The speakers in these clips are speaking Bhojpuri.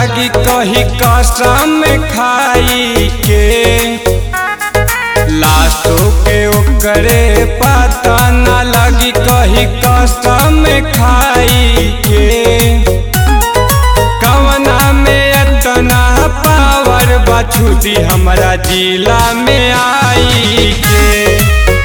लागी कही कसम खाई के लाशो के ओकरे पता न लगी कही कसम खाई के कवना में इतना पावर बछुदी हमरा जिला में आई के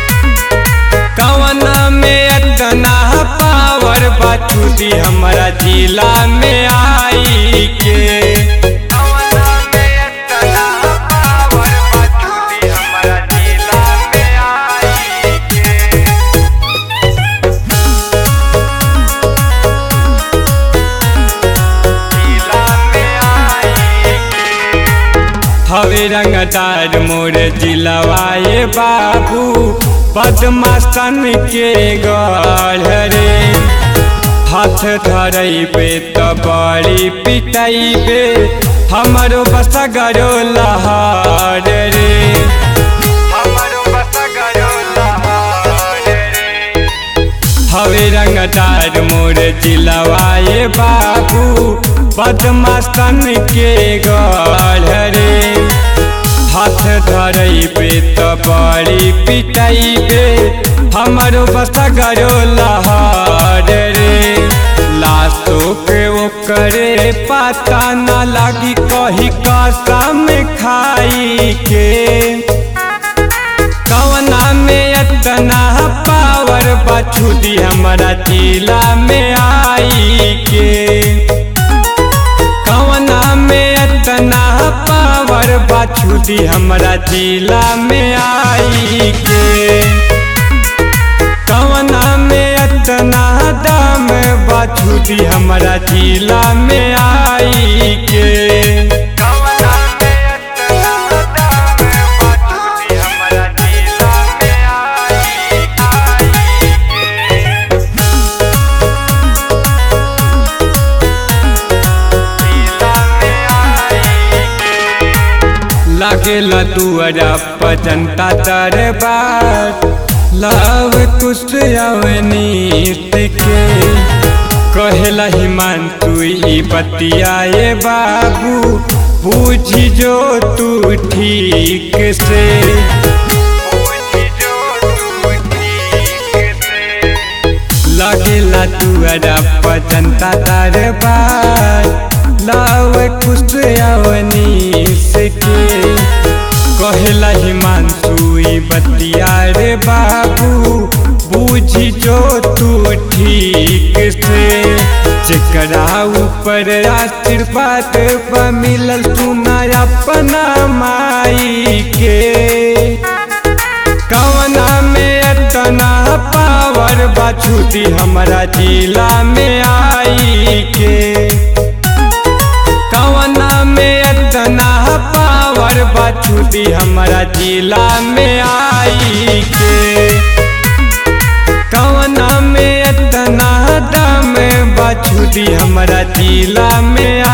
कवना में इतना पावर बछुदी हमरा जिला में आई के कवना में इतना पावर बछुदी हमरा जिला में आई के जिला में आई हवे रंगदार मोर जिलवाए बाबू पद्मासन के गढ़ रे हाथ धरैबे त बड़ी पिटैबे हमरो बसगरो लहार रे हमरो बसगरो लहार रे हवे रंगदार मोर जिलवाए बाबू बदमास्तन के गढ़ रे हाथ धरैबे त बड़ी पिटैबे हमरो बसगरो लहार रे लाशो के ओकरे पता न लगी कही कसम खाई के कवना में इतना पावर बछुदी हमरा जिला में आई के कवना में इतना पावर बछुदी हमरा जिला में आई के कवना में इतना दम बछुदी हमरा जिला में आई के कवना में इतना दम बछुदी हमरा जिला में आई के लागेला दुआरा पर जनता दरबार लव कुछ अवनीत के कहेला हिमांशु ई बतियाए बाबू बूझी जो तू ठीक से बूझी जो तू ठीक से लगेला तुअरा पर जनता दरबार लाव कुछ अवनी के कहेला हिमांशु ई बतिया रे बाबू बूझी जो तू ठीक से जेकरा ऊपर आशीर्वाद पर मिलल सुना अपना माई के कवना में इतना पावर बछुदी हमरा जिला में आई के कवना में इतना पावर बछुदी हमरा जिला में आई के कवना में इतना दम बछुदी हमरा जिला में